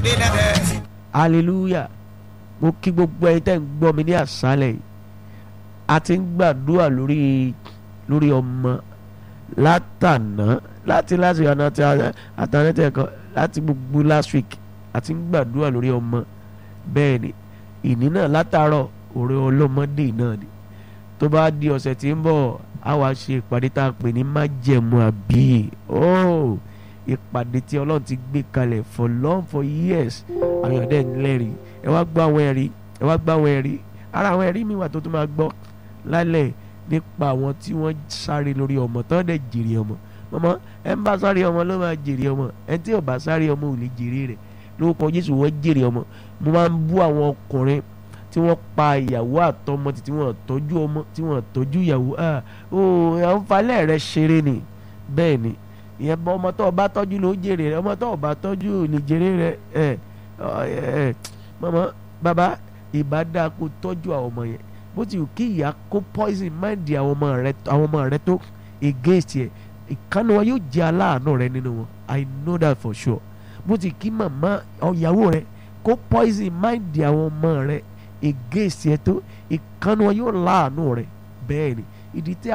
délẹ̀ hallelujah mo kí gbogbo ẹ̀yin tẹ́ ń gbọ́ mi ní àṣálẹ̀ yìí a ti ń gbàdúrà lórí lórí ọmọ látàná láti láti ọ̀nà tí àtàná tẹ̀ kọ́ láti gbogbo last week a ti ń gbàdúrà lórí ọmọ bẹ́ẹ̀ ni ìní náà látàárọ̀ òré ọlọ́mọdé náà ni tó bá di ọ̀sẹ̀ tí ń bọ̀ á wá ṣe ìpàdé tá a pè ní májẹ̀mú àbí oh ìpàdé tí ọlọ́run ti gbé kalẹ̀ for long for years àwọn ọ̀dẹ́ ńlẹ́rìí ẹ wá gbọ́ àwọn ẹ̀rí ẹ wá gbọ́ àwọn ẹ̀rí ara àwọn ẹ̀rí mi wà tó tún máa gbọ́ lálẹ́ nípa àwọn tí wọ́n sáré lórí ọmọ tán dẹ̀ jèrè ọmọ ọmọ ẹ ń bá sáré ọmọ ló máa jèrè ọmọ ẹ tí ò bá sáré ọmọ ò lè jèrè rẹ̀ lórúkọ Jésù wọ́n jèrè ọmọ mo máa ń bú àwọn ọkùnrin tí wọ́n pa ìyàwó àtọmọ tí wọ́n tọ́jú ọmọ tí wọ́n tọ́jú ìyàwó ah ó àwọn falẹ̀ rẹ̀ ṣeré ni bẹ́ẹ̀ ni ìyẹn bọ ọmọ tó o bá tọ́jú ló jèrè rẹ̀ ọmọ tó o bá tọ́jú ò lè jèrè rẹ̀ ẹ ẹ mọ̀mọ́ bàbá ìbá dáa kó tọ́jú àwọn ọmọ yẹn bó ti wù kí ìyá kó poison mind àwọn ọmọ rẹ àwọn ọmọ rẹ tó against yẹ ìkànnì wọn yóò jẹ aláàánú rẹ nínú wọn i know that for sure bó ti kí màmá ọ̀yàwó rẹ kó poison mind àwọn ọmọ rẹ against yẹ tó ìkànnì wọn yóò láàánú rẹ bẹ́ẹ̀ ni ìdí tí